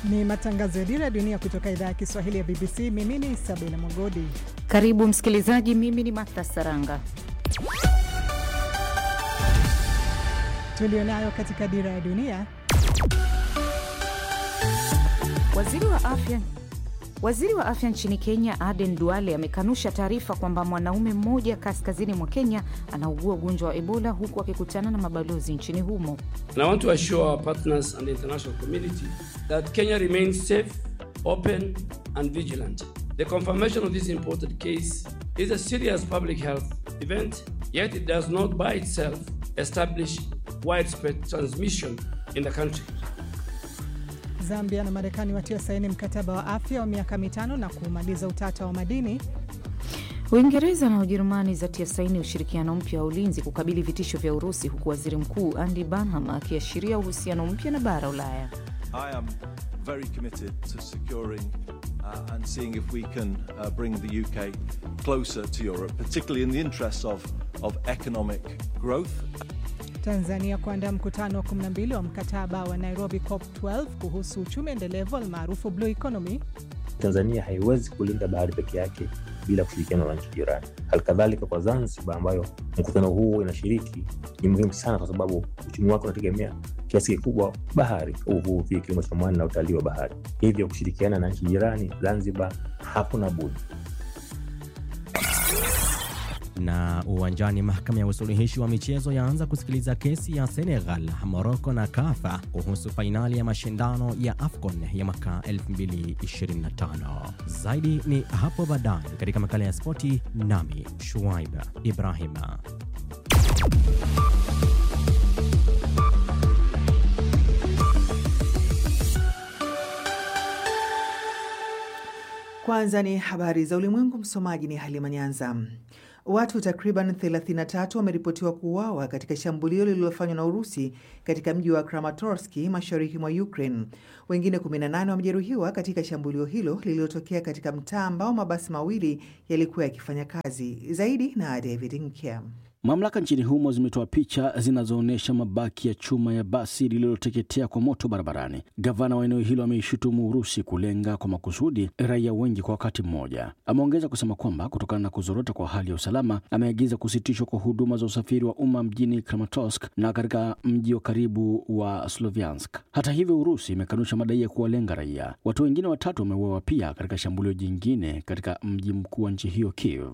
Ni matangazo ya Dira ya Dunia kutoka idhaa ya Kiswahili ya BBC. Mimi ni Sabina Mogodi. Karibu msikilizaji, mimi ni Martha Saranga. Tulionayo katika Dira ya Dunia. Waziri wa afya Waziri wa afya nchini Kenya Aden Duale amekanusha taarifa kwamba mwanaume mmoja kaskazini mwa Kenya anaugua ugonjwa wa Ebola huku akikutana na mabalozi nchini humo. And I want to assure our partners and the international community that Kenya remains safe, open and vigilant. The confirmation of this imported case is a serious public health event, yet it does not by itself establish widespread transmission in the country. Zambia na Marekani watia saini mkataba wa afya wa miaka mitano na kumaliza utata wa madini. Uingereza na Ujerumani zatia saini ushirikiano mpya wa ulinzi kukabili vitisho vya Urusi, huku waziri mkuu Andy Burnham akiashiria uhusiano mpya na bara Ulaya. I am very committed to securing uh, and seeing if we can uh, bring the UK closer to Europe, particularly in the interests of, of economic growth. Tanzania kuandaa mkutano wa 12 wa mkataba wa Nairobi COP 12 kuhusu uchumi endelevu almaarufu blue economy. Tanzania haiwezi kulinda bahari peke yake bila kushirikiana na nchi jirani. Halikadhalika kwa Zanzibar ambayo mkutano huu inashiriki ni muhimu sana, kwa sababu uchumi wake unategemea kiasi kikubwa bahari, uvuvi, kilimo cha mwani na utalii wa bahari. Hivyo kushirikiana na nchi jirani, Zanzibar hakuna budi. Na uwanjani, mahakama ya usuluhishi wa michezo yaanza kusikiliza kesi ya Senegal, Morocco na Kafa kuhusu fainali ya mashindano ya AFCON ya mwaka 2025. Zaidi ni hapo baadaye katika makala ya spoti, nami Shuaib Ibrahima. Kwanza ni habari za ulimwengu. Msomaji ni Halima Nyanza. Watu takriban 33 wameripotiwa kuuawa katika shambulio lililofanywa na Urusi katika mji wa Kramatorsk mashariki mwa Ukraine. Wengine 18 wamejeruhiwa katika shambulio hilo lililotokea katika mtaa ambao mabasi mawili yalikuwa yakifanya kazi. Zaidi na David Nkya. Mamlaka nchini humo zimetoa picha zinazoonyesha mabaki ya chuma ya basi lililoteketea kwa moto barabarani. Gavana wa eneo hilo ameishutumu Urusi kulenga kwa makusudi raia wengi kwa wakati mmoja. Ameongeza kusema kwamba kutokana na kuzorota kwa hali ya usalama, ameagiza kusitishwa kwa huduma za usafiri wa umma mjini Kramatorsk na katika mji wa karibu wa Sloviansk. Hata hivyo, Urusi imekanusha madai ya kuwalenga raia. Watu wengine watatu wameuawa pia katika shambulio jingine katika mji mkuu wa nchi hiyo Kiev.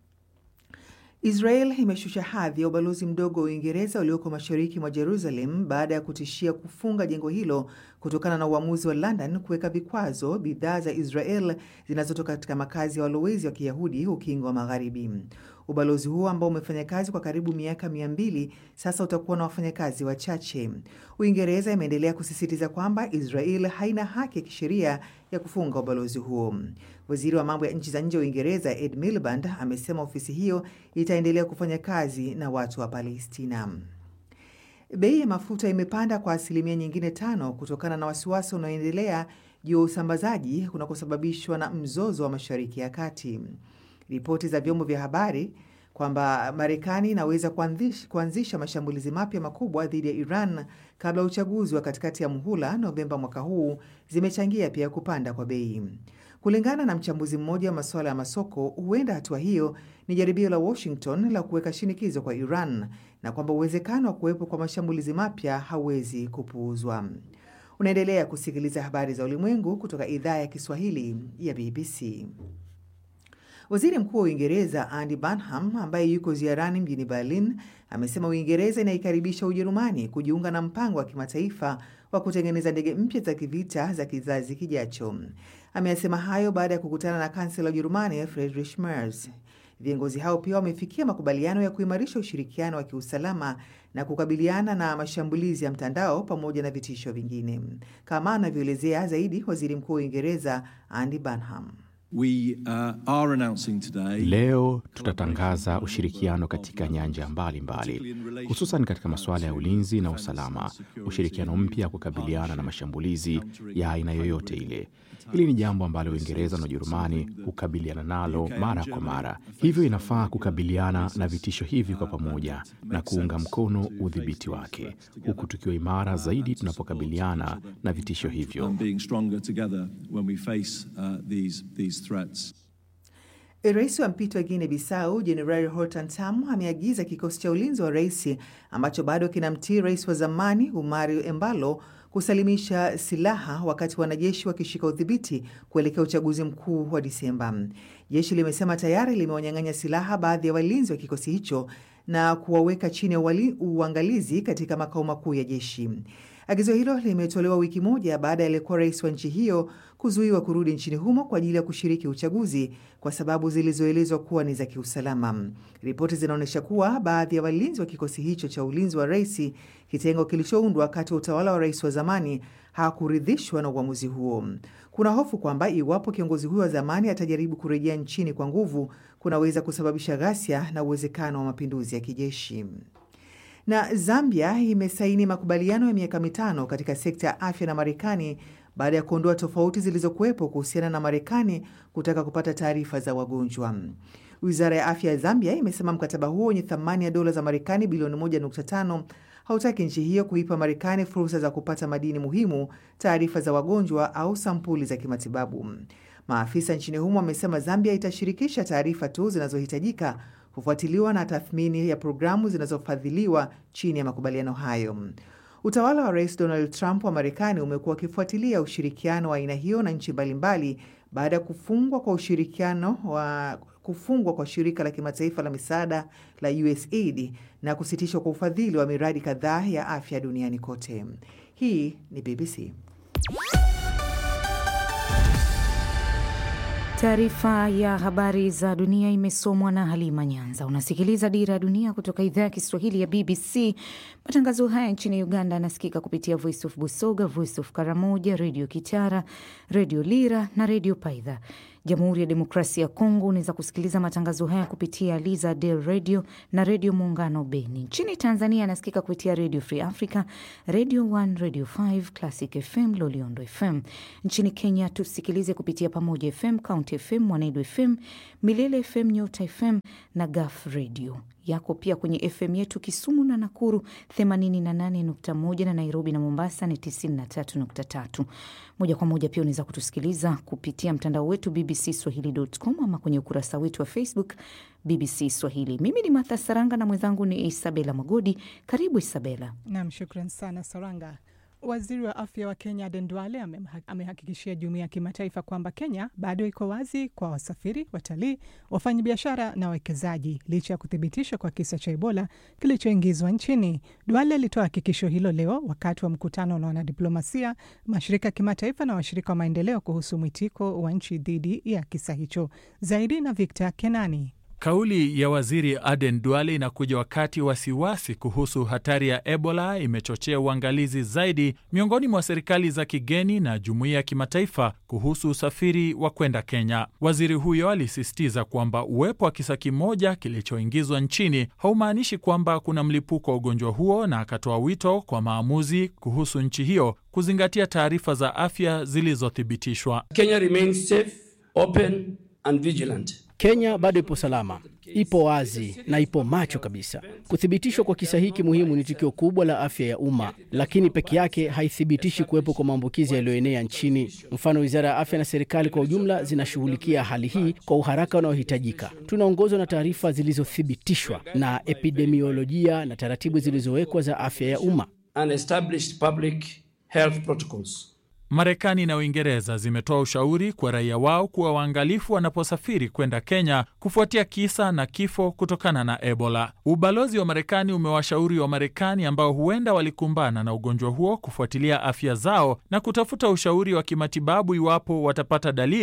Israel imeshusha hadhi ya ubalozi mdogo wa Uingereza ulioko mashariki mwa Jerusalem baada ya kutishia kufunga jengo hilo kutokana na uamuzi wa London kuweka vikwazo bidhaa za Israel zinazotoka katika makazi ya walowezi wa Kiyahudi ukingo wa Magharibi. Ubalozi huo ambao umefanya kazi kwa karibu miaka mia mbili sasa utakuwa na wafanyakazi wachache. Uingereza imeendelea kusisitiza kwamba Israel haina haki ya kisheria ya kufunga ubalozi huo. Waziri wa mambo ya nchi za nje wa Uingereza Ed Miliband amesema ofisi hiyo itaendelea kufanya kazi na watu wa Palestina. Bei ya mafuta imepanda kwa asilimia nyingine tano kutokana na wasiwasi unaoendelea juu ya usambazaji kunakosababishwa na mzozo wa Mashariki ya Kati. Ripoti za vyombo vya habari kwamba Marekani inaweza kuanzisha mashambulizi mapya makubwa dhidi ya Iran kabla ya uchaguzi wa katikati ya muhula Novemba mwaka huu zimechangia pia kupanda kwa bei. Kulingana na mchambuzi mmoja wa masuala ya masoko, huenda hatua hiyo ni jaribio la Washington la kuweka shinikizo kwa Iran na kwamba uwezekano wa kuwepo kwa mashambulizi mapya hauwezi kupuuzwa. Unaendelea kusikiliza habari za ulimwengu kutoka idhaa ya Kiswahili ya BBC. Waziri Mkuu wa Uingereza Andy Burnham ambaye yuko ziarani mjini Berlin amesema Uingereza inaikaribisha Ujerumani kujiunga na mpango wa kimataifa wa kutengeneza ndege mpya za kivita za kizazi kijacho. Ameyasema hayo baada ya kukutana na kansela wa Ujerumani Friedrich Merz. Viongozi hao pia wamefikia makubaliano ya kuimarisha ushirikiano wa kiusalama na kukabiliana na mashambulizi ya mtandao pamoja na vitisho vingine, kama anavyoelezea zaidi waziri mkuu wa Uingereza Andy Burnham. We uh, are announcing today Leo tutatangaza ushirikiano katika nyanja mbalimbali, hususan katika masuala ya ulinzi na usalama, ushirikiano mpya kukabiliana na mashambulizi ya aina yoyote ile. Hili ni jambo ambalo Uingereza na Ujerumani hukabiliana nalo mara kwa mara, hivyo inafaa kukabiliana na vitisho hivi kwa pamoja na kuunga mkono udhibiti wake, huku tukiwa imara zaidi tunapokabiliana na vitisho hivyo. and being stronger together when we face uh, these, these threats. Rais wa mpito wa Guinea Bissau Jenerali Hortan Tam ameagiza kikosi cha ulinzi wa rais ambacho bado kinamtii rais wa zamani Umari Embalo kusalimisha silaha wakati wanajeshi wakishika udhibiti kuelekea uchaguzi mkuu wa Disemba. Jeshi limesema tayari limewanyang'anya silaha baadhi ya walinzi wa kikosi hicho na kuwaweka chini ya uwali- uangalizi katika makao makuu ya jeshi. Agizo hilo limetolewa wiki moja baada ya aliyekuwa rais wa nchi hiyo kuzuiwa kurudi nchini humo kwa ajili ya kushiriki uchaguzi kwa sababu zilizoelezwa kuwa ni za kiusalama. Ripoti zinaonyesha kuwa baadhi ya walinzi wa kikosi hicho cha ulinzi wa rais, kitengo kilichoundwa wakati wa utawala wa rais wa zamani, hawakuridhishwa na uamuzi huo. Kuna hofu kwamba iwapo kiongozi huyo wa zamani atajaribu kurejea nchini kwa nguvu, kunaweza kusababisha ghasia na uwezekano wa mapinduzi ya kijeshi. Na Zambia imesaini makubaliano ya miaka mitano katika sekta ya afya na Marekani baada ya kuondoa tofauti zilizokuwepo kuhusiana na Marekani kutaka kupata taarifa za wagonjwa. Wizara ya afya ya Zambia imesema mkataba huo wenye thamani ya dola za Marekani bilioni 1.5 hautaki nchi hiyo kuipa Marekani fursa za kupata madini muhimu, taarifa za wagonjwa au sampuli za kimatibabu. Maafisa nchini humo wamesema Zambia itashirikisha taarifa tu zinazohitajika kufuatiliwa na tathmini ya programu zinazofadhiliwa chini ya makubaliano hayo. Utawala wa Rais Donald Trump wa Marekani umekuwa ukifuatilia ushirikiano wa aina hiyo na nchi mbalimbali baada ya kufungwa kwa ushirikiano wa kufungwa kwa shirika la kimataifa la misaada la USAID na kusitishwa kwa ufadhili wa miradi kadhaa ya afya duniani kote. Hii ni BBC. Taarifa ya habari za dunia imesomwa na Halima Nyanza. Unasikiliza Dira ya Dunia kutoka idhaa ya Kiswahili ya BBC. Matangazo haya nchini Uganda yanasikika kupitia Voice of Busoga, Voice of Karamoja, Redio Kitara, Redio Lira na Redio Paidha. Jamhuri ya Demokrasia ya Kongo unaweza kusikiliza matangazo haya kupitia Liza Del Radio na Redio Muungano Beni. Nchini Tanzania anasikika kupitia Redio Free Africa, Radio 1, Radio 5, Classic FM, Loliondo FM. Nchini Kenya tusikilize kupitia Pamoja FM, County FM, Mwanedu FM, Milele FM, Nyota FM na Gaf Radio yako pia kwenye FM yetu Kisumu na Nakuru 88.1 na Nairobi na Mombasa ni 93.3. Moja kwa moja pia unaweza kutusikiliza kupitia mtandao wetu BBC Swahili.com ama kwenye ukurasa wetu wa Facebook BBC Swahili. Mimi ni Martha Saranga na mwenzangu ni Isabela Magodi. Karibu Isabela. Nam, shukran sana Saranga. Waziri wa afya wa Kenya Aden Duale amehakikishia jumuiya ya kimataifa kwamba Kenya bado iko wazi kwa wasafiri, watalii, wafanyabiashara na wawekezaji licha ya kuthibitishwa kwa kisa cha Ebola kilichoingizwa nchini. Duale alitoa hakikisho hilo leo wakati wa mkutano na wanadiplomasia, mashirika ya kimataifa na washirika wa maendeleo kuhusu mwitiko wa nchi dhidi ya kisa hicho. Zaidi na Victor Kenani. Kauli ya waziri Aden Duale inakuja wakati wasiwasi kuhusu hatari ya Ebola imechochea uangalizi zaidi miongoni mwa serikali za kigeni na jumuiya ya kimataifa kuhusu usafiri wa kwenda Kenya. Waziri huyo alisisitiza kwamba uwepo wa kisa kimoja kilichoingizwa nchini haumaanishi kwamba kuna mlipuko wa ugonjwa huo, na akatoa wito kwa maamuzi kuhusu nchi hiyo kuzingatia taarifa za afya zilizothibitishwa. Kenya remains safe, open and vigilant. Kenya bado ipo salama, ipo wazi na ipo macho kabisa. Kuthibitishwa kwa kisa hiki muhimu ni tukio kubwa la afya ya umma, lakini peke yake haithibitishi kuwepo kwa maambukizi yaliyoenea nchini. Mfano, wizara ya afya na serikali kwa ujumla zinashughulikia hali hii kwa uharaka unaohitajika. Tunaongozwa na taarifa zilizothibitishwa na epidemiolojia na taratibu zilizowekwa za afya ya umma. and established public health protocols. Marekani na Uingereza zimetoa ushauri kwa raia wao kuwa waangalifu wanaposafiri kwenda Kenya kufuatia kisa na kifo kutokana na Ebola. Ubalozi wa Marekani umewashauri wa Marekani ambao huenda walikumbana na ugonjwa huo kufuatilia afya zao na kutafuta ushauri wa kimatibabu iwapo watapata dalili,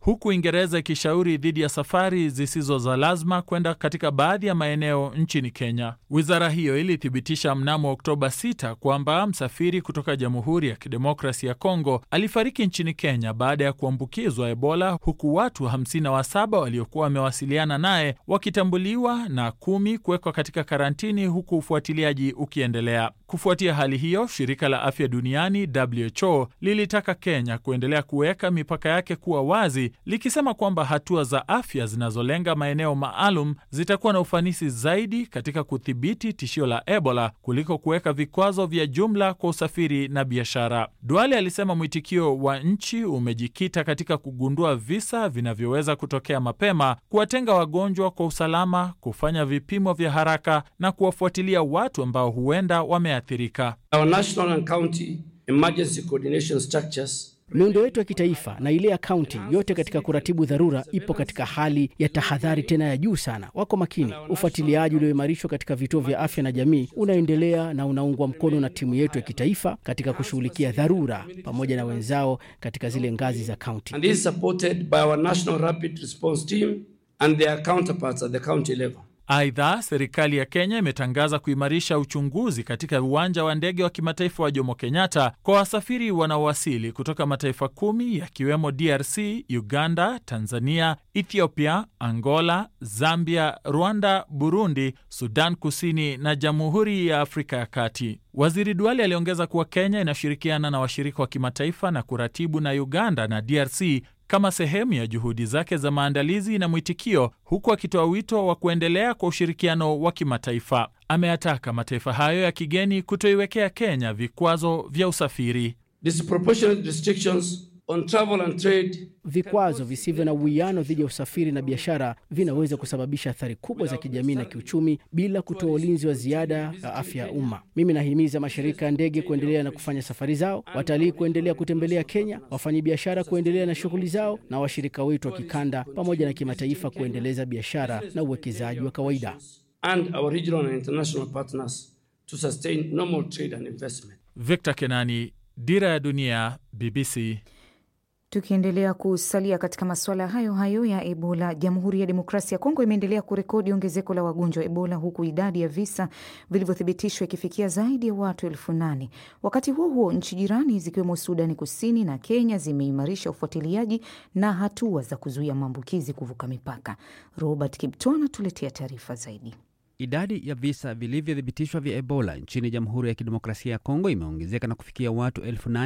huku Uingereza ikishauri dhidi ya safari zisizo za lazima kwenda katika baadhi ya maeneo nchini Kenya. Wizara hiyo ilithibitisha mnamo Oktoba 6 kwamba msafiri kutoka Jamhuri ya Kidemokrasi ya Kongo alifariki nchini Kenya baada ya kuambukizwa Ebola, huku watu 57 waliokuwa wamewasiliana naye wakitambuliwa na kumi kuwekwa katika karantini, huku ufuatiliaji ukiendelea. Kufuatia hali hiyo, shirika la afya duniani WHO lilitaka Kenya kuendelea kuweka mipaka yake kuwa wazi, likisema kwamba hatua za afya zinazolenga maeneo maalum zitakuwa na ufanisi zaidi katika kudhibiti tishio la Ebola kuliko kuweka vikwazo vya jumla kwa usafiri na biashara. Duale alisema mwitikio wa nchi umejikita katika kugundua visa vinavyoweza kutokea mapema, kuwatenga wagonjwa kwa usalama, kufanya vipimo vya haraka na kuwafuatilia watu ambao huenda wameathirika. Our national and county emergency coordination structures Miundo yetu ya kitaifa na ile ya kaunti yote katika kuratibu dharura ipo katika hali ya tahadhari tena ya juu sana. Wako makini. Ufuatiliaji ulioimarishwa katika vituo vya afya na jamii unaendelea na unaungwa mkono na timu yetu ya kitaifa katika kushughulikia dharura pamoja na wenzao katika zile ngazi za kaunti. and is supported by our national rapid response team and their counterparts at the county level. Aidha, serikali ya Kenya imetangaza kuimarisha uchunguzi katika uwanja wa ndege wa kimataifa wa Jomo Kenyatta kwa wasafiri wanaowasili kutoka mataifa kumi yakiwemo DRC, Uganda, Tanzania, Ethiopia, Angola, Zambia, Rwanda, Burundi, Sudan Kusini na Jamhuri ya Afrika ya Kati. Waziri Duale aliongeza kuwa Kenya inashirikiana na washirika wa kimataifa na kuratibu na Uganda na DRC kama sehemu ya juhudi zake za maandalizi na mwitikio, huku akitoa wito wa kuendelea kwa ushirikiano wa kimataifa. Ameyataka mataifa hayo ya kigeni kutoiwekea Kenya vikwazo vya usafiri. Disproportionate restrictions on travel and trade Vikwazo visivyo na uwiano dhidi ya usafiri na biashara vinaweza kusababisha athari kubwa za kijamii na kiuchumi bila kutoa ulinzi wa ziada ya afya ya umma. Mimi nahimiza mashirika ya ndege kuendelea na kufanya safari zao, watalii kuendelea kutembelea Kenya, wafanyabiashara kuendelea na shughuli zao, na washirika wetu wa kikanda pamoja na kimataifa kuendeleza biashara na uwekezaji wa kawaida. and our regional and international partners to sustain normal trade and investment. Victor Kenani, Dira ya Dunia, BBC. Tukiendelea kusalia katika masuala hayo hayo ya Ebola, Jamhuri ya Demokrasia ya Kongo imeendelea kurekodi ongezeko la wagonjwa wa Ebola, huku idadi ya visa vilivyothibitishwa ikifikia zaidi ya watu elfu nane. Wakati huo huo, nchi jirani zikiwemo Sudani Kusini na Kenya zimeimarisha ufuatiliaji na hatua za kuzuia maambukizi kuvuka mipaka. Robert Kipto anatuletea taarifa zaidi. Idadi ya visa vilivyothibitishwa vya Ebola nchini Jamhuri ya Kidemokrasia ya Kongo imeongezeka na kufikia watu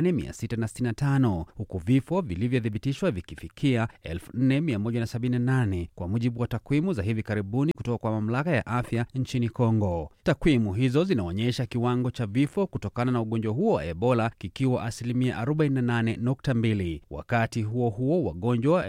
8665 huku vifo vilivyothibitishwa vikifikia 4178 kwa mujibu wa takwimu za hivi karibuni kutoka kwa mamlaka ya afya nchini Kongo. Takwimu hizo zinaonyesha kiwango cha vifo kutokana na ugonjwa huo wa Ebola kikiwa asilimia 48.2. Wakati huo huo, wagonjwa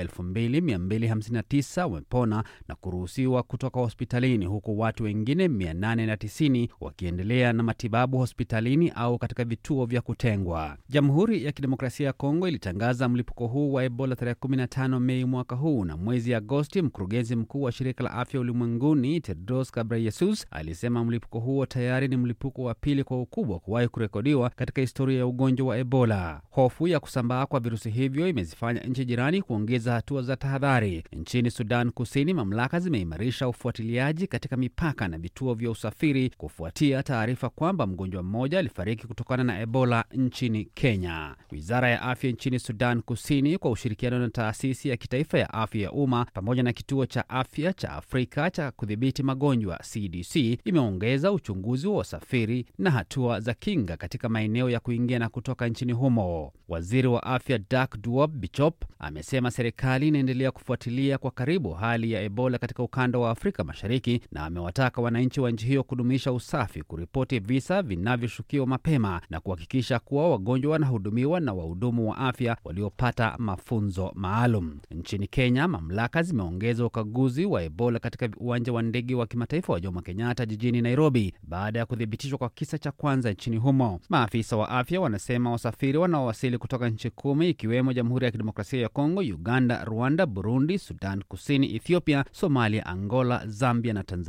2259 wamepona na kuruhusiwa kutoka hospitalini huku watu wengine 890 wakiendelea na matibabu hospitalini au katika vituo vya kutengwa. Jamhuri ya Kidemokrasia ya Kongo ilitangaza mlipuko huu wa Ebola tarehe 15 Mei mwaka huu, na mwezi Agosti mkurugenzi mkuu wa shirika la afya ulimwenguni Tedros Ghebreyesus alisema mlipuko huo tayari ni mlipuko wa pili kwa ukubwa kuwahi kurekodiwa katika historia ya ugonjwa wa Ebola. Hofu ya kusambaa kwa virusi hivyo imezifanya nchi jirani kuongeza hatua za tahadhari. Nchini Sudan Kusini, mamlaka zimeimarisha ufuatiliaji katika mipaka na vituo vya usafiri kufuatia taarifa kwamba mgonjwa mmoja alifariki kutokana na Ebola nchini Kenya. Wizara ya afya nchini Sudan Kusini kwa ushirikiano na taasisi ya kitaifa ya afya ya umma pamoja na kituo cha afya cha Afrika cha kudhibiti magonjwa CDC imeongeza uchunguzi wa wasafiri na hatua za kinga katika maeneo ya kuingia na kutoka nchini humo. Waziri wa afya Dak Duop Bichop amesema serikali inaendelea kufuatilia kwa karibu hali ya Ebola katika ukanda wa Afrika Mashariki na amewataka wananchi wa nchi hiyo kudumisha usafi, kuripoti visa vinavyoshukiwa mapema na kuhakikisha kuwa wagonjwa wanahudumiwa na wahudumu wa afya waliopata mafunzo maalum. Nchini Kenya, mamlaka zimeongeza ukaguzi wa Ebola katika uwanja wa ndege wa kimataifa wa Jomo Kenyatta jijini Nairobi baada ya kuthibitishwa kwa kisa cha kwanza nchini humo. Maafisa wa afya wanasema wasafiri wanaowasili kutoka nchi kumi ikiwemo Jamhuri ya Kidemokrasia ya Kongo, Uganda, Rwanda, Burundi, Sudan Kusini, Ethiopia, Somalia, Angola, Zambia na Tanzania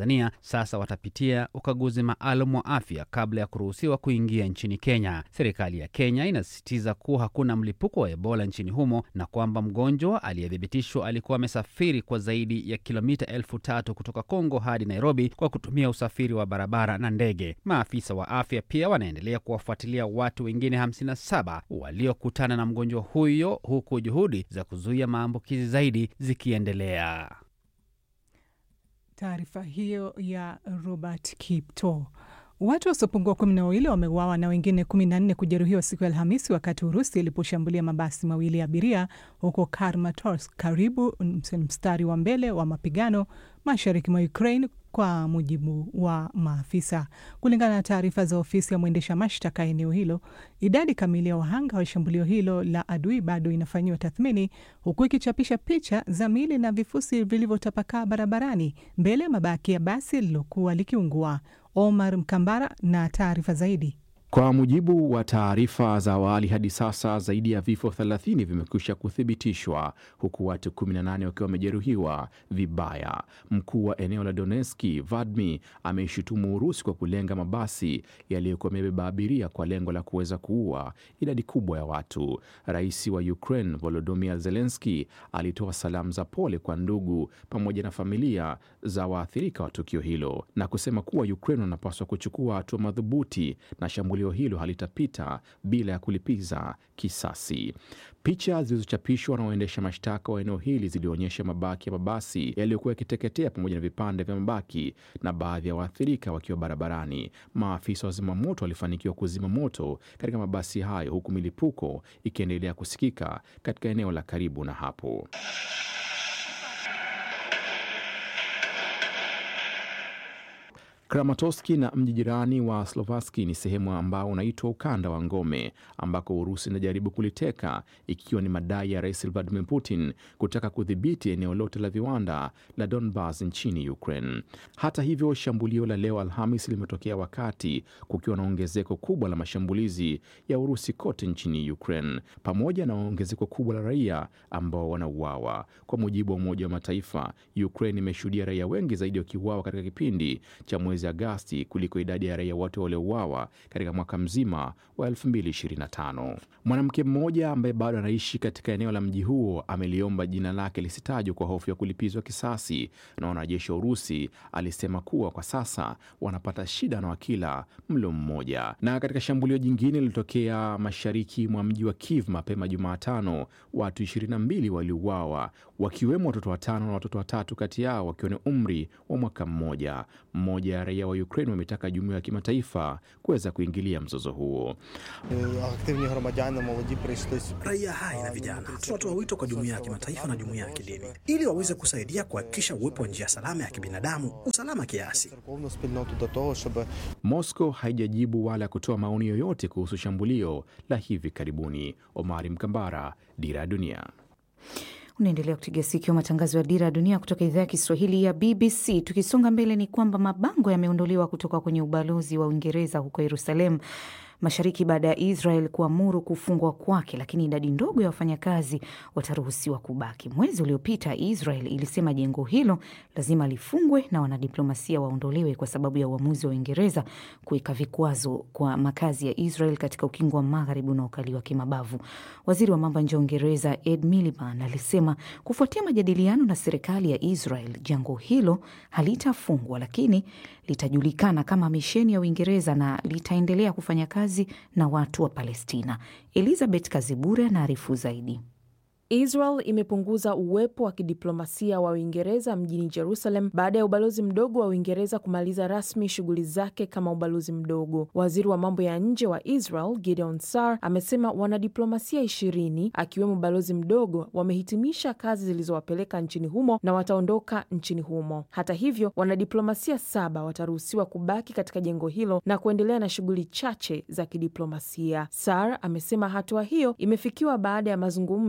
sasa watapitia ukaguzi maalum wa afya kabla ya kuruhusiwa kuingia nchini Kenya. Serikali ya Kenya inasisitiza kuwa hakuna mlipuko wa Ebola nchini humo na kwamba mgonjwa aliyethibitishwa alikuwa amesafiri kwa zaidi ya kilomita elfu tatu kutoka Kongo hadi Nairobi kwa kutumia usafiri wa barabara na ndege. Maafisa wa afya pia wanaendelea kuwafuatilia watu wengine 57 waliokutana na mgonjwa huyo huku juhudi za kuzuia maambukizi zaidi zikiendelea. Taarifa hiyo ya Robert Kipto. Watu wasiopungua kumi na wawili wameuawa na wengine kumi na nne kujeruhiwa siku ya Alhamisi wakati Urusi iliposhambulia mabasi mawili ya abiria huko Kramatorsk, karibu mstari wa mbele wa mapigano mashariki mwa Ukraine, kwa mujibu wa maafisa. Kulingana na taarifa za ofisi ya mwendesha mashtaka eneo hilo, idadi kamili ya wahanga wa shambulio hilo la adui bado inafanyiwa tathmini, huku ikichapisha picha za miili na vifusi vilivyotapakaa barabarani mbele ya mabaki ya basi lililokuwa likiungua. Omar Mkambara na taarifa zaidi. Kwa mujibu wa taarifa za awali, hadi sasa zaidi ya vifo 30 vimekwisha kuthibitishwa huku watu 18 wakiwa wamejeruhiwa vibaya. Mkuu wa eneo la Donetski Vadmi ameishutumu Urusi kwa kulenga mabasi yaliyokuwa yamebeba abiria kwa lengo la kuweza kuua idadi kubwa ya watu. Rais wa Ukraine Volodymyr Zelensky alitoa salamu za pole kwa ndugu pamoja na familia za waathirika wa tukio hilo na kusema kuwa Ukraine wanapaswa kuchukua hatua madhubuti na shambulio hilo halitapita bila ya kulipiza kisasi. Picha zilizochapishwa na waendesha mashtaka wa eneo hili zilionyesha mabaki ya mabasi yaliyokuwa yakiteketea pamoja na vipande vya mabaki na baadhi ya waathirika wakiwa barabarani. Maafisa wa zimamoto walifanikiwa kuzima moto katika mabasi hayo, huku milipuko ikiendelea kusikika katika eneo la karibu na hapo. Kramatorski na mji jirani wa Slovaski ni sehemu ambao unaitwa ukanda wa ngome ambako Urusi inajaribu kuliteka ikiwa ni madai ya Rais Vladimir Putin kutaka kudhibiti eneo lote la viwanda la Donbas nchini Ukraine. Hata hivyo, shambulio la leo Alhamis limetokea wakati kukiwa na ongezeko kubwa la mashambulizi ya Urusi kote nchini Ukraine pamoja na ongezeko kubwa la raia ambao wanauawa. Kwa mujibu wa Umoja wa Mataifa, Ukraine imeshuhudia raia wengi zaidi wakiuawa katika kipindi cha mwezi Agasti kuliko idadi ya raia wote waliouawa katika mwaka mzima wa 2025. Mwanamke mmoja ambaye bado anaishi katika eneo la mji huo ameliomba jina lake lisitajwe kwa hofu ya kulipizwa kisasi, na wanajeshi wa Urusi alisema kuwa kwa sasa wanapata shida na wakila mlo mmoja. Na katika shambulio jingine lililotokea mashariki mwa mji wa Kiev mapema Jumatano, watu 22 waliuawa wakiwemo watoto watano na watoto watatu kati yao wakiwa ni umri wa mwaka mmoja. Mmoja ya raia wa Ukraine wametaka jumuiya ya kimataifa kuweza kuingilia mzozo huo. Raia hai na vijana, tunatoa wito kwa jumuiya ya kimataifa na jumuiya ya kidini ili waweze kusaidia kuhakikisha uwepo wa njia salama ya kibinadamu, usalama kiasi. Moscow haijajibu wala kutoa maoni yoyote kuhusu shambulio la hivi karibuni. Omari Mkambara, Dira ya Dunia. Unaendelea kutegea sikio matangazo ya Dira ya Dunia kutoka idhaa ya Kiswahili ya BBC. Tukisonga mbele, ni kwamba mabango yameondolewa kutoka kwenye ubalozi wa Uingereza huko Yerusalemu Mashariki baada ya Israel kuamuru kufungwa kwake, lakini idadi ndogo ya wafanyakazi wataruhusiwa kubaki. Mwezi uliopita Israel ilisema jengo hilo lazima lifungwe na wanadiplomasia waondolewe kwa sababu ya uamuzi wa Uingereza kuweka vikwazo kwa makazi ya Israel katika ukingo wa magharibi unaokaliwa kimabavu. Waziri wa mambo ya nje wa Uingereza Ed Miliband alisema kufuatia majadiliano na serikali ya Israel, jengo hilo halitafungwa, lakini litajulikana kama misheni ya Uingereza na litaendelea kufanya kazi na watu wa Palestina. Elizabeth Kazibure anaarifu zaidi. Israel imepunguza uwepo wa kidiplomasia wa Uingereza mjini Jerusalem baada ya ubalozi mdogo wa Uingereza kumaliza rasmi shughuli zake kama ubalozi mdogo. Waziri wa mambo ya nje wa Israel Gideon Sar amesema wanadiplomasia ishirini akiwemo balozi mdogo wamehitimisha kazi zilizowapeleka nchini humo na wataondoka nchini humo. Hata hivyo, wanadiplomasia saba wataruhusiwa kubaki katika jengo hilo na kuendelea na shughuli chache za kidiplomasia. Sar amesema hatua hiyo imefikiwa baada ya mazungumzo kati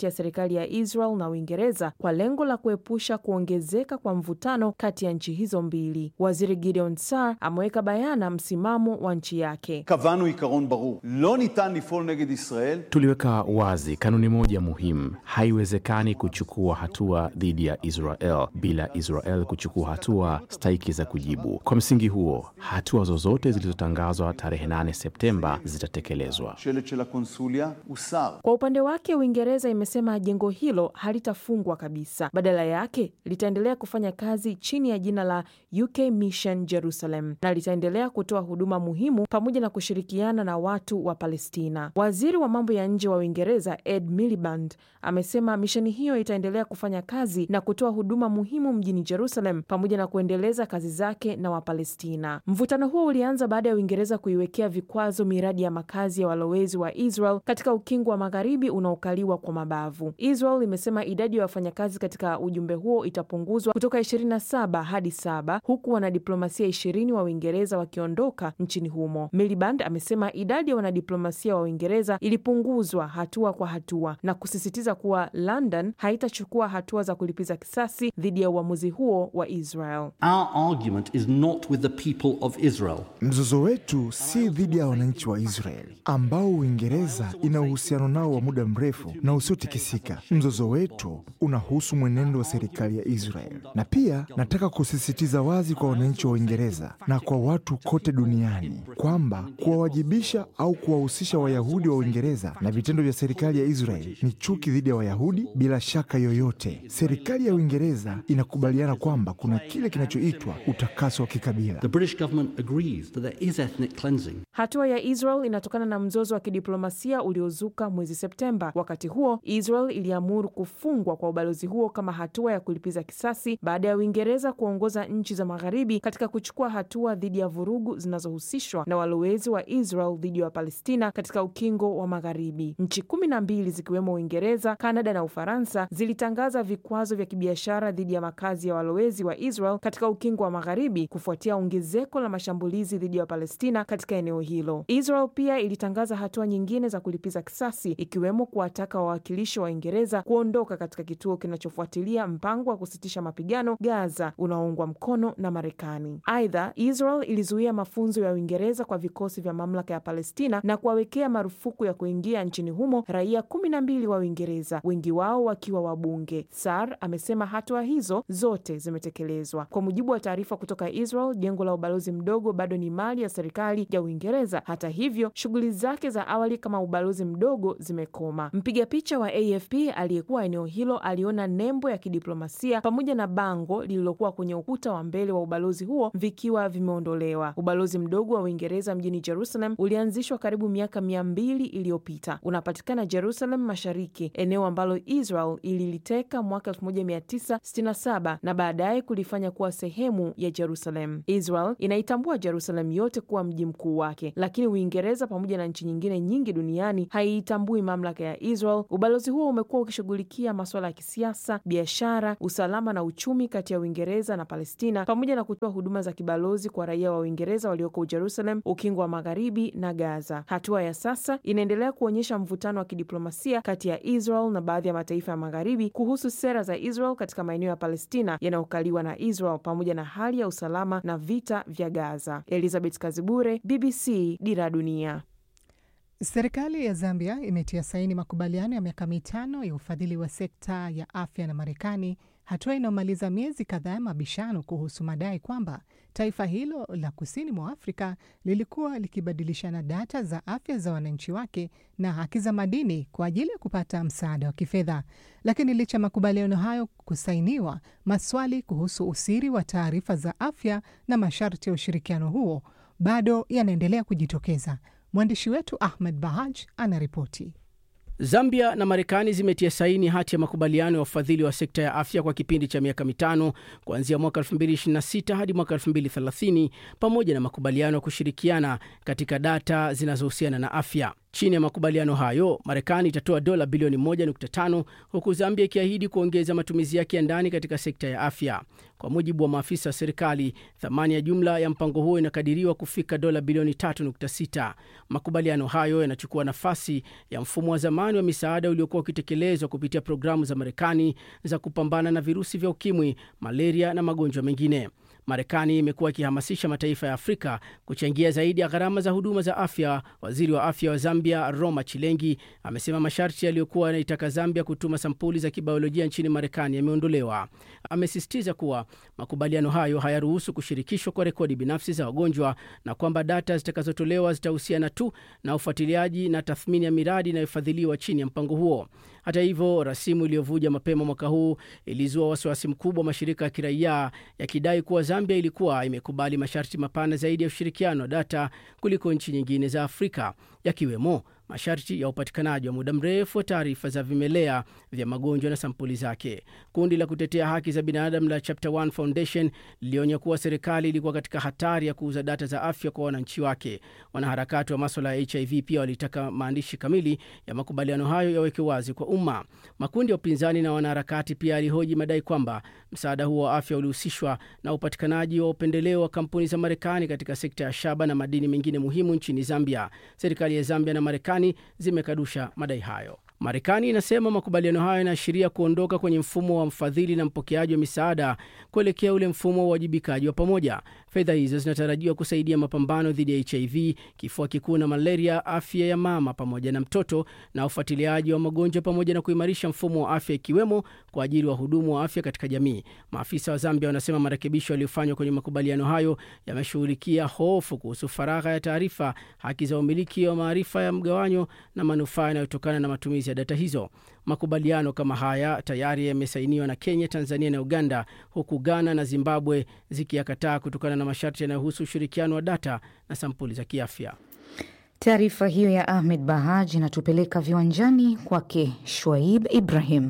kati ya serikali ya Israel na Uingereza kwa lengo la kuepusha kuongezeka kwa mvutano kati ya nchi hizo mbili. Waziri Gideon Sar ameweka bayana msimamo wa nchi yake. קבענו עיקרון ברור, לא ניתן לפעול נגד ישראל Tuliweka wazi kanuni moja muhimu: haiwezekani kuchukua hatua dhidi ya Israel bila Israel kuchukua hatua stahiki za kujibu. Kwa msingi huo, hatua zozote zilizotangazwa tarehe 8 Septemba zitatekelezwa. שלט של הקונסוליה הוסר. Kwa upande wake, Uingereza imesema jengo hilo halitafungwa kabisa, badala yake litaendelea kufanya kazi chini ya jina la UK Mission Jerusalem na litaendelea kutoa huduma muhimu pamoja na kushirikiana na watu wa Palestina. Waziri wa mambo ya nje wa Uingereza Ed Miliband amesema misheni hiyo itaendelea kufanya kazi na kutoa huduma muhimu mjini Jerusalem pamoja na kuendeleza kazi zake na Wapalestina. Mvutano huo ulianza baada ya Uingereza kuiwekea vikwazo miradi ya makazi ya walowezi wa Israel katika ukingo wa magharibi unaokaliwa kwa mabavu. Israel imesema idadi ya wafanyakazi katika ujumbe huo itapunguzwa kutoka 27 hadi saba huku wanadiplomasia ishirini wa Uingereza wakiondoka nchini humo. Miliband amesema idadi ya wanadiplomasia wa Uingereza ilipunguzwa hatua kwa hatua na kusisitiza kuwa London haitachukua hatua za kulipiza kisasi dhidi ya uamuzi huo wa Israel. Our argument is not with the people of Israel. Mzozo wetu si dhidi ya wananchi wa Israeli ambao Uingereza ina uhusiano nao wa muda mrefu na usiotikisika. Mzozo wetu unahusu mwenendo wa serikali ya Israeli, na pia nataka kusisitiza wazi kwa wananchi wa Uingereza na kwa watu kote duniani kwamba kuwawajibisha au kuwahusisha Wayahudi wa Uingereza na vitendo vya serikali ya Israeli ni chuki dhidi ya Wayahudi bila shaka yoyote. Serikali ya Uingereza inakubaliana kwamba kuna kile kinachoitwa utakaso wa kikabila. The British government agrees that there is ethnic cleansing. Hatua ya Israel inatokana na mzozo wa kidiplomasia uliozuka mwezi Septemba. Wakati huo, Israel iliamuru kufungwa kwa ubalozi huo kama hatua ya kulipiza kisasi baada ya Uingereza kuongoza nchi za magharibi katika kuchukua hatua dhidi ya vurugu zinazohusishwa na walowezi wa Israel dhidi ya Wapalestina katika ukingo wa magharibi. Nchi kumi na mbili zikiwemo Uingereza, Kanada na Ufaransa zilitangaza vikwazo vya kibiashara dhidi ya makazi ya walowezi wa Israel katika ukingo wa magharibi kufuatia ongezeko la mashambulizi dhidi ya Wapalestina katika eneo hilo. Israel pia ilitangaza hatua nyingine za kulipiza kisasi ikiwemo kuwataka wawakilishi wa Uingereza kuondoka katika kituo kinachofuatilia mpango wa kusitisha mapigano Gaza unaoungwa mkono na Marekani. Aidha, Israel ilizuia mafunzo ya Uingereza kwa vikosi vya mamlaka ya Palestina na kuwawekea marufuku ya kuingia nchini humo raia kumi na mbili wa Uingereza, wengi wao wakiwa wabunge. Sar amesema hatua hizo zote zimetekelezwa. Kwa mujibu wa taarifa kutoka Israel, jengo la ubalozi mdogo bado ni mali ya serikali ya Uingereza. Hata hivyo, shughuli zake za awali kama ubalozi mdogo zimekoma. Mpiga picha wa AFP aliyekuwa eneo hilo aliona nembo ya kidiplomasia pamoja na bango lililokuwa kwenye ukuta wa mbele wa ubalozi huo vikiwa vimeondolewa. Ubalozi mdogo wa Uingereza mjini Jerusalem ulianzishwa karibu miaka mia mbili iliyopita. Unapatikana Jerusalem Mashariki, eneo ambalo Israel ililiteka mwaka 1967 na baadaye kulifanya kuwa sehemu ya Jerusalem. Israel inaitambua Jerusalem yote kuwa mji mkuu wake, lakini Uingereza pamoja na nchi nyingine nyingi duniani haiitambui mamlaka ya Israel. Ubalozi huo umekuwa ukishughulikia masuala ya kisiasa, biashara, usalama na uchumi kati ya Uingereza na Palestina, pamoja na kutoa huduma za kibalozi kwa raia wa Uingereza walioko Jerusalem, ukingo wa magharibi na Gaza. Hatua ya sasa inaendelea kuonyesha mvutano wa kidiplomasia kati ya Israel na baadhi ya mataifa ya magharibi kuhusu sera za Israel katika maeneo ya Palestina yanayokaliwa na Israel pamoja na hali ya usalama na vita vya Gaza. Elizabeth Kazibure, BBC, Dira ya Dunia. Serikali ya Zambia imetia saini makubaliano ya miaka mitano ya ufadhili wa sekta ya afya na Marekani, hatua inayomaliza miezi kadhaa ya mabishano kuhusu madai kwamba taifa hilo la kusini mwa Afrika lilikuwa likibadilishana data za afya za wananchi wake na haki za madini kwa ajili ya kupata msaada wa kifedha. Lakini licha ya makubaliano hayo kusainiwa, maswali kuhusu usiri wa taarifa za afya na masharti ya ushirikiano huo bado yanaendelea kujitokeza. Mwandishi wetu Ahmed Bahaj anaripoti. Zambia na Marekani zimetia saini hati ya makubaliano ya ufadhili wa sekta ya afya kwa kipindi cha miaka mitano kuanzia mwaka 2026 hadi mwaka 2030 pamoja na makubaliano ya kushirikiana katika data zinazohusiana na afya. Chini ya makubaliano hayo, Marekani itatoa dola bilioni 1.5 huku Zambia ikiahidi kuongeza matumizi yake ya ndani katika sekta ya afya. Kwa mujibu wa maafisa wa serikali, thamani ya jumla ya mpango huo inakadiriwa kufika dola bilioni 3.6. Makubaliano hayo yanachukua nafasi ya mfumo wa zamani wa misaada uliokuwa ukitekelezwa kupitia programu za Marekani za kupambana na virusi vya ukimwi, malaria na magonjwa mengine. Marekani imekuwa ikihamasisha mataifa ya Afrika kuchangia zaidi ya gharama za huduma za afya. Waziri wa afya wa Zambia, Roma Chilengi, amesema masharti yaliyokuwa yanaitaka Zambia kutuma sampuli za kibiolojia nchini Marekani yameondolewa. Amesisitiza kuwa makubaliano hayo hayaruhusu kushirikishwa kwa rekodi binafsi za wagonjwa na kwamba data zitakazotolewa zitahusiana tu na ufuatiliaji na tathmini ya miradi inayofadhiliwa chini ya mpango huo. Hata hivyo, rasimu iliyovuja mapema mwaka huu ilizua wasiwasi mkubwa wa mashirika ya kiraia yakidai kuwa Zambia ilikuwa imekubali masharti mapana zaidi ya ushirikiano wa data kuliko nchi nyingine za Afrika, yakiwemo masharti ya upatikanaji wa muda mrefu wa taarifa za vimelea vya magonjwa na sampuli zake. Kundi la kutetea haki za binadamu la Chapter One Foundation lilionya kuwa serikali ilikuwa katika hatari ya kuuza data za afya kwa wananchi wake. Wanaharakati wa maswala ya HIV pia walitaka maandishi kamili ya makubaliano hayo yaweke wazi kwa umma. Makundi ya upinzani na wanaharakati pia yalihoji madai kwamba msaada huo wa afya ulihusishwa na upatikanaji wa upendeleo wa kampuni za Marekani katika sekta ya shaba na madini mengine muhimu nchini Zambia. Serikali ya Zambia na Marekani zimekadusha madai hayo. Marekani inasema makubaliano hayo yanaashiria kuondoka kwenye mfumo wa mfadhili na mpokeaji wa misaada kuelekea ule mfumo wa uwajibikaji wa pamoja. Fedha hizo zinatarajiwa kusaidia mapambano dhidi ya HIV, kifua kikuu na malaria, afya ya mama pamoja na mtoto na ufuatiliaji wa magonjwa, pamoja na kuimarisha mfumo wa afya, ikiwemo kwa ajili wahudumu wa afya katika jamii. Maafisa wa Zambia wanasema marekebisho yaliyofanywa kwenye makubaliano hayo yameshughulikia hofu kuhusu faragha ya taarifa, haki za umiliki wa maarifa ya mgawanyo na manufaa yanayotokana na matumizi ya data hizo. Makubaliano kama haya tayari yamesainiwa na Kenya, Tanzania na Uganda, huku Ghana na Zimbabwe zikiyakataa kutokana na masharti yanayohusu ushirikiano wa data na sampuli za kiafya. Taarifa hiyo ya Ahmed Bahaj inatupeleka viwanjani kwake Shwaib Ibrahim.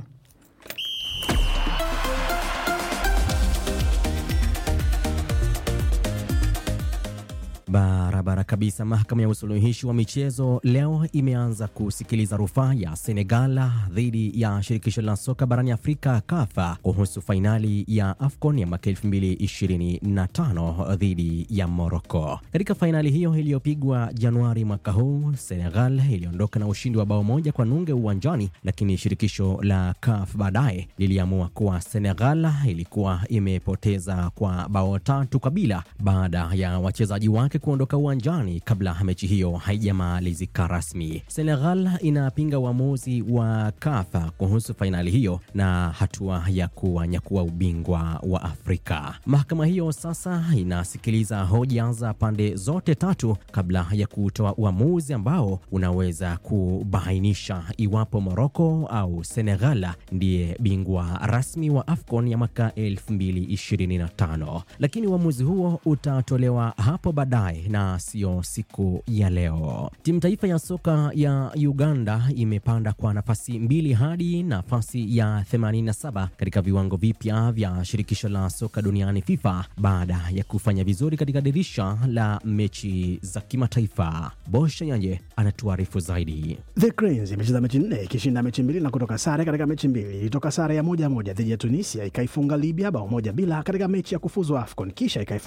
Barabara kabisa. Mahakama ya usuluhishi wa michezo leo imeanza kusikiliza rufaa ya Senegal dhidi ya shirikisho la soka barani Afrika KAFA kuhusu fainali ya AFCON ya mwaka 2025 dhidi ya Morocco. Katika fainali hiyo iliyopigwa Januari mwaka huu, Senegal iliondoka na ushindi wa bao moja kwa nunge uwanjani, lakini shirikisho la CAF baadaye liliamua kuwa Senegal ilikuwa imepoteza kwa bao tatu kwa bila baada ya wachezaji wake kuondoka uwanjani kabla mechi hiyo haijamalizika rasmi. Senegal inapinga uamuzi wa KAFA kuhusu fainali hiyo na hatua ya kuwanyakua ubingwa wa Afrika. Mahakama hiyo sasa inasikiliza hoja za pande zote tatu kabla ya kutoa uamuzi ambao unaweza kubainisha iwapo Moroko au Senegal ndiye bingwa rasmi wa AFCON ya mwaka 2025, lakini uamuzi huo utatolewa hapo baadaye na sio siku ya leo. Timu taifa ya soka ya Uganda imepanda kwa nafasi mbili hadi nafasi ya 87 katika viwango vipya vya shirikisho la soka duniani FIFA baada ya kufanya vizuri katika dirisha la mechi za kimataifa. Bosha Yanje anatuarifu zaidi. The Cranes imecheza mechi nne ikishinda mechi mbili na kutoka sare katika mechi mbili. Ilitoka sare ya moja moja dhidi ya Tunisia, ikaifunga Libya bao moja bila katika mechi ya kufuzu AFCON, kisha ikaifunga